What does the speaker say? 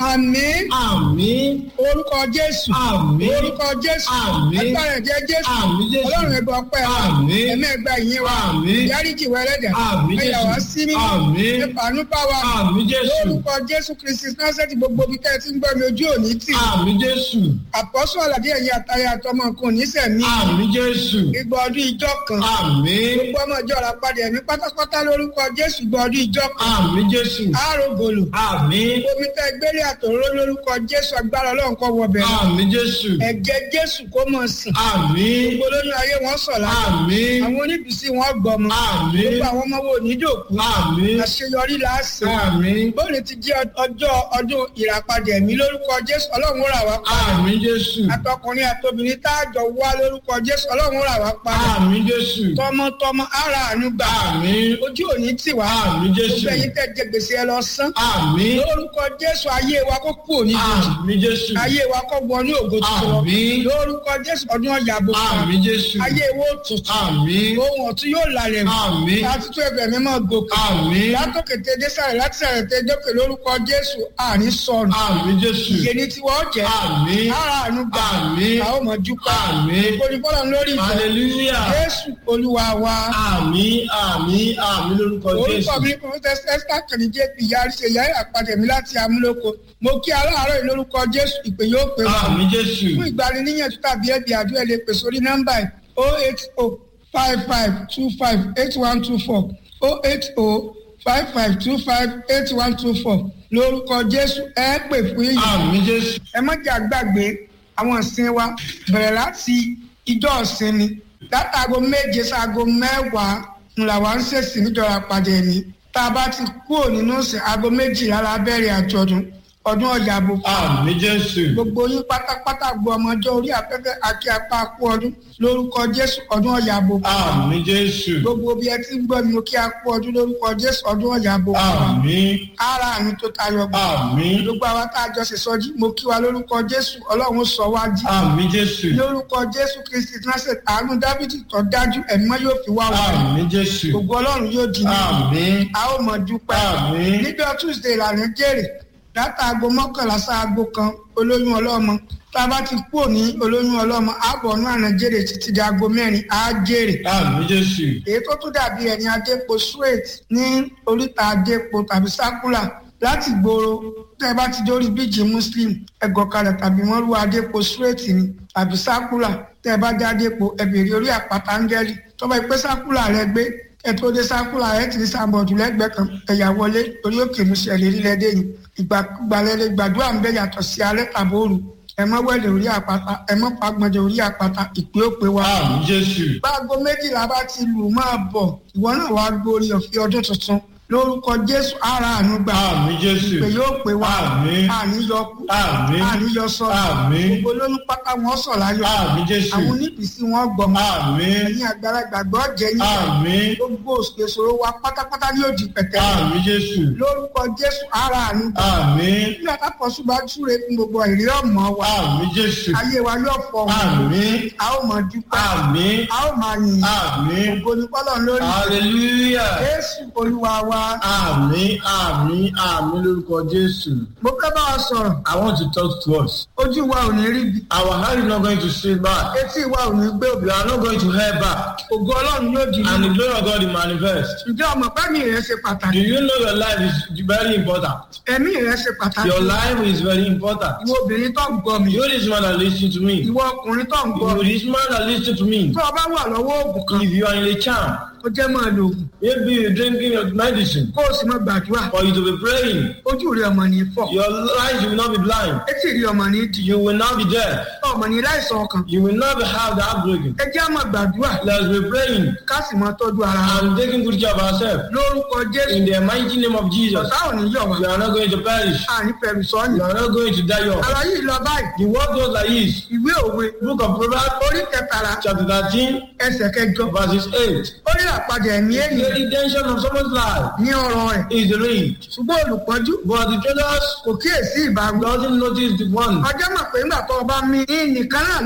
àmín àmín orúkọ jésù Àmín. orúkọ jésù Àmín. agbára ẹ̀jẹ̀ jésù Àmín, Jésù. ọlọ́run ẹgbẹ́ ọpẹ́ wa Àmín. ẹ̀mí ẹgbẹ́ ìyìn wa Àmín. yáríjì wa ẹlẹ́dẹ̀ Àmín, ẹ̀yà Jésù. wá sí mímọ́ Àmín. ìpànú bá wa Àmín, Jésù. lórúkọ jésù kristi násẹ̀tì gbogbo bí kẹ́ẹ̀ tí ń gbọ́ mi ojú òní tì àmín jésù àpọ́sù àlàdé ẹ̀yìn àtàyà àtọmọkùn nísẹ̀mí àmín jésù ìgbà ọdún ìjọ kan àmín gbogbo ọmọ ìjọ ra padà ẹ̀mí pátápátá lórúkọ jésù ìgbà ọdún ìjọ kan àmín jésù àrògòlò àmín omi tẹ gbélé àtòrò lórúkọ jésù agbára ọlọ́run kọ́ wọ bẹ̀rẹ̀ àmín jésù ẹ̀jẹ̀ jésù kó mọ̀ sìn àmín gbogbo lóyún ayé wọn sọ̀ láti àmín àwọn oníbìsí wọn gbọmọ àmín gbogbo àwọn ọmọ wo ní dòkú àmín àṣeyọrí láàsì àmín bóòlù ti jẹ́ ọjọ́ ọdún ìràpadà ẹ̀mí lórúkọ jésù ọlọ́run ó rà wá pa àmín jésù àtọkùnrin àtobìnrin tá a jọ wá lórúkọ jésù ọlọ́run ó rà wá pa àmín jésù tọmọtọmọ ara àánú gbà àmín ojú òní tì wá àmín jésù gbogbo ẹ̀yin tẹ́ jẹ gbèsè ẹ lọ sán àmín lórúkọ jésù ayé wa kó kú òní jòjì àmín jésù ayé wa kó wọ ní ògo tuntun lọ àmín lórúkọ jésù ọdún ọjà bò fún wa àmín jésù ayé wo tuntun àmín ohun ọ̀tún yóò lálẹ́ wò àmín láti tó ẹgbẹ́ mi máa gòkè àmín látòkè tẹ dé sàrẹ̀ láti sàrẹ̀ tẹ dókè lórúkọ jésù àní sọnù àmín jésù ìyè ní tiwọ́ jẹ́ àmín ara àánú gbà Àmín. a ó mọ̀ dúpẹ́ Àmín. olùfọ́lọ́ lórí ìjọ hallelujah jésù olúwa wa àmín àmín àmín lórúkọ orúkọ jésù mi professor esther kàní jp yarí ṣe yáyà àpàdé mi láti amúlòkọ mo kí aláàárọ̀ yìí lórúkọ jésù ìpè yóò pè wá àmín jésù fún ìgbaniníyànjú tàbí ẹbí àdúrà lè pè sórí nọ́mbà yìí o eight o five five two five eight one two four o eight o five five two five eight one two four lórúkọ jésù ẹ pè fún yìí àmín jésù ẹ má jà gbàgbé àwọn ìsìn wa bẹ̀rẹ̀ láti ìjọ ìsinmi látàgò méje sáago mẹ́wàá ńlá wa ń ṣèṣì níjọra pàdé mi tá a bá ti kúrò nínú ìsìn aago méjìlá la bẹ̀rẹ̀ àjọ̀dún ọdún ọjà àbò àmín jésù gbogbo yín pátápátá gbọ́ ọmọjọ́ orí afẹ́fẹ́ àti apá kú ọdún lórúkọ jésù ọdún ọjà àbò àmín jésù gbogbo bí ẹ ti ń gbọ́ mi kí a kú ọdún lórúkọ jésù ọdún ọjà àbò àmín ara mi tó tayọ gbọ́ àmín gbogbo àwa tá a jọ ṣe sọjí mo kí wa lórúkọ jésù ọlọ́run sọ wá jí àmín jésù lórúkọ jésù kristi násẹ̀ àánú dávidi tó dájú ẹ̀mọ́ yóò fi wá wá àmín jésù gbogbo ọlọ́run yóò di ní àmín a ó mọ̀ dúpẹ́ Àmín. níjọ́ tuesday lànà jèrè látàgò mọ́kànlá sáago kan olóyún ọlọ́mọ tá a bá ti kúrò ní olóyún ọlọ́mọ àbọ̀ ní àná jèrè títí di aago mẹ́rin á jèrè àmín jésù èyí tó tún dàbí ẹni adépo straight ní oríta adépo tàbí sákúlà láti gbòòrò tẹ bá ti dórí bíjì muslim ẹgọkalẹ tàbí wọn lu adépo straight ni tàbí sákúlà tẹ bá dé adépo ẹbìrì orí àpáta áńgẹ́lì tó bá pẹ́ sákúlà rẹ gbé ẹtọ́ dé sákúlà rẹ ti ní sàbọ̀dù lẹ́gbẹ̀ẹ́ kan ẹ̀yà wọlé orí òkè musa ẹ̀lérí lẹ́dẹ̀ yìí ìgbàgbàlẹ́lẹ́ gbàdúrà ń bẹ yàtọ̀ sí alẹ́ tàbí òru ẹ mọ́ wẹ̀lẹ̀ orí àpáta ẹ mọ́ fagbọ̀njẹ̀ orí àpáta ìpè òpè wa àmín jésù báago méjìlá bá ti lù máa bọ̀ ìwọ náà wàá gbórí ọ̀fẹ́ ọdún tuntun lórúkọ jésù ara àánú gbà àmín jésù pé yóò pé wá Àmín. àníyọ kú Àmín. àníyọ sọ Àmín. gbogbo lóyún pátá wọn sọ láyọ̀ àmín jésù àwọn oníbìsí wọn gbọmọ àmín ẹ̀yin àgbàlagbà gbọ́ jẹ́ yín àmín gbogbo ìṣòro wa pátápátá ní òdì pẹ̀tẹ́ àmín jésù lórúkọ jésù ara àánú gbà àmín bí àtàkọ́sù bá túre fún gbogbo ìrírí ọmọ wa àmín jésù ayé wa yóò fọ wọn àmín a ó mọ dúpẹ́ àmín a ó máa yìn àmín ògo ní pọ́lọ́ lórí hallelujah jésù olúwa wa àmín àmín àmín lórúkọ jésù. mo fẹ́ bá wa sọ̀rọ̀ I want to talk to us. ojú wa ò ní rí bi Our hand is not going to stay back. etí wa ò ní gbé òbí We are not going to head back. ògo ọlọ́run yóò di And the nínú glory of God will manifest. ǹjẹ́ ọmọ pẹ́mì rẹ ṣe Do pàtàkì you know your life is very important? ẹ̀mí rẹ ṣe pàtàkì Your life is very important. ìwọ obìnrin tó ń gbọ́ mi You this man that listen to me. ìwọ ọkùnrin tó ń gbọ́ You mi this man that listen to me. tó o bá wà lọ́wọ́ oògùn kan If you are in a charm, ó jẹ́ máa lo oògùn maybe you're drinking your medicine, kó o sì máa gbàdúrà for you to be praying, ojú rẹ ọmọ ní fọ́ your eyes will not be blind. etí rẹ ọmọ ní dì You will not be deaf. ọmọ ní láìsàn ọkàn You will not be have that broken. ẹ jẹ́ á máa gbàdúrà Let's be praying ká sì máa tọ́jú ara wa and taking good care of ourselves. lórúkọ jésù In the mighty name of Jesus, ọ̀tá ò ní yọ̀ wá you are not going to perish. àní fẹ̀rù sọ́ọ̀nì You are not going to die young. ara yìí lọ báyìí The word goes like this. ìwé òwe Book of Proverbs, orí kẹtàlá chapter 13, ẹsẹ̀ kẹjọ verses 8. ó rí àpàdé ẹ̀mí The ènìyàn redemption of someone's life ní ọ̀rọ̀ rẹ̀ is the ring. ṣùgbọ́n olùpọ́njú But the traders kò kíyèsí ìbáwí doesn't notice the one. ọjọ́ mọ̀ pé ńgbà tó o bá mí ní nìkan náà